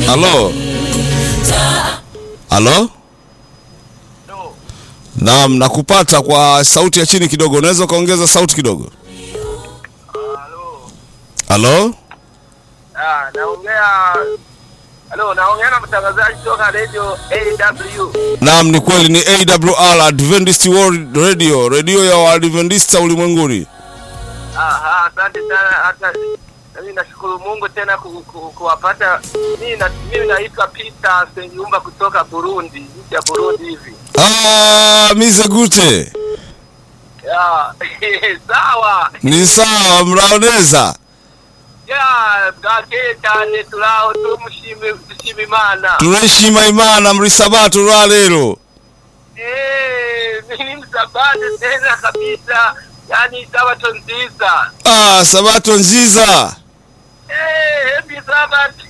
Halo, halo. Naam, nakupata kwa sauti ya chini kidogo. Unaweza ukaongeza sauti kidogo? Halo, Ah, naongea Halo, naongea na mtangazaji kutoka Radio AW. naam, ni kweli, ni AWR Adventist World Radio, redio ya Waadventista ulimwenguni. Aha, asante sana hata mimi nashukuru Mungu tena ku, ku, kuwapata. Mimi na mimi naitwa Peter Sengiumba kutoka Burundi, nchi ya Burundi hivi. Ah, mize gute Ya, sawa. ni sawa, mraoneza Ya, bwake cyane turaho tumushime dushima Imana. tureshima imana muri sabato lwa lero Eh, mimi msabate tena kabisa. Yaani sabato nziza. ah, sabato nziza Eh, happy Sabbath.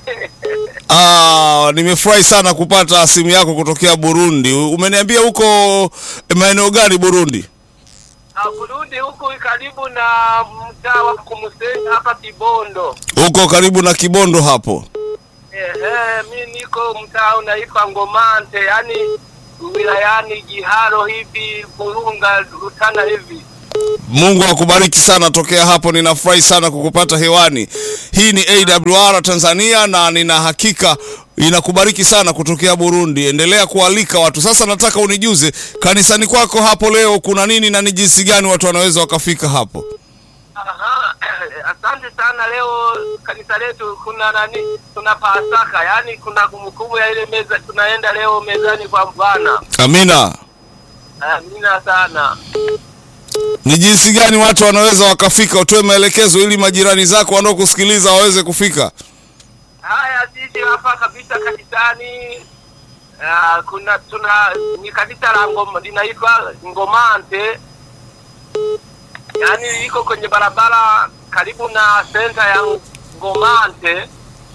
ah, nimefurahi sana kupata simu yako kutokea Burundi. Umeniambia huko maeneo gani Burundi? Ah, Burundi huku karibu na mtaa wa Kumusenyi hapa Kibondo. Huko karibu na Kibondo hapo. Ehe, mi niko mtaa unaitwa Ngomante, yani wilayani Giharo hivi Burunga Rutana hivi. Mungu akubariki sana tokea hapo, ninafurahi sana kukupata hewani. Hii ni AWR Tanzania na nina hakika inakubariki sana kutokea Burundi. Endelea kualika watu. Sasa nataka unijuze kanisani kwako hapo leo kuna nini na ni jinsi gani watu wanaweza wakafika hapo? Aha, asante sana. Leo kanisa letu kuna nani, tuna Pasaka, yani kuna kumbukumbu ya ile meza, tunaenda leo mezani kwa Bwana. Amina. Amina sana. Ni jinsi gani watu wanaweza wakafika? Utoe maelekezo ili majirani zako wanaokusikiliza waweze kufika. Haya, sisi hapa kabisa kanisani ah, kuna tuna ni kanisa la ngoma linaitwa Ngomante, yaani liko kwenye barabara karibu na senta ya Ngomante.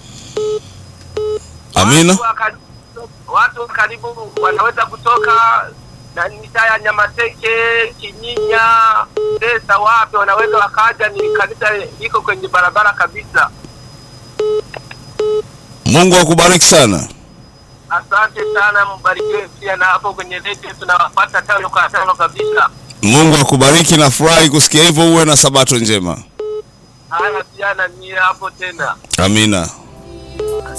Amina. Watu wa kar- Watu wa karibu wanaweza kutoka na mitaa ya Nyamateke, Kinyinya, Desa, wapi wanaweza wakaja. Ni kanisa liko kwenye barabara kabisa. Mungu akubariki sana. Asante sana, mbarikiwe pia na hapo kwenye redio tunawapata tano kwa tano kabisa. Mungu akubariki, nafurahi kusikia hivyo. Uwe na sabato njema. Haya pia na mie hapo tena. Amina.